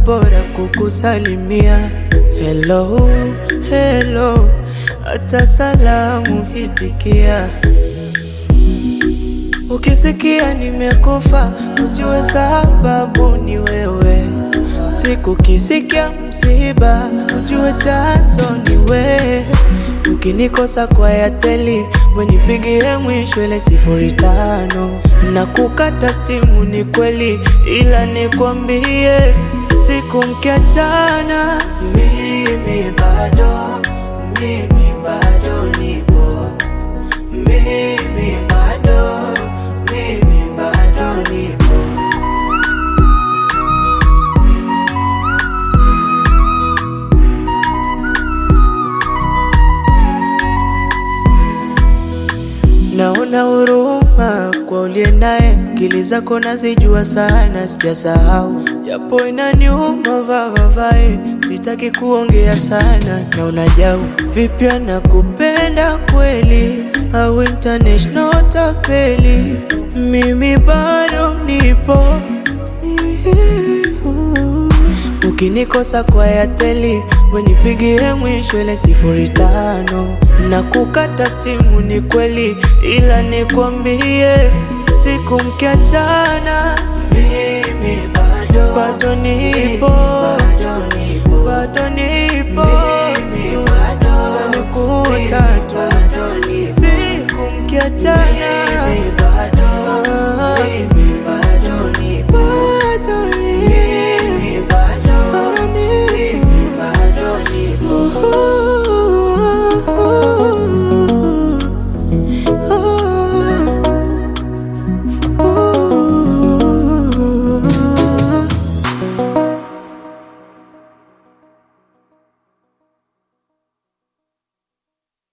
bora kukusalimia. Hello, hello, hata salamu hitikia. Ukisikia nimekufa, ujue sababu ni wewe. Siku kisikia msiba, ujue chanzo ni wewe. Ukinikosa kwa yateli, wenipigie mwisho ile sifuri tano na kukata stimu. Ni kweli, ila nikwambie, siku mkiachana, mimi bado, mimi bado nipo, mimi bado, mimi bado nipo. Naona huruma kwa uliye naye, akili zako nazijua sana, sijasahau japo inaniuma vavavae, sitaki kuongea sana. Naona jau vipya na kupenda kweli, au international tapeli, mimi bado nipo Ukinikosa kwa yateli, wenipigie mwisho ile sifuri tano na kukata stimu. Ni kweli, ila nikwambie, siku mkiachana, mimi bado, bado nipo, bado nipo, bado nipo.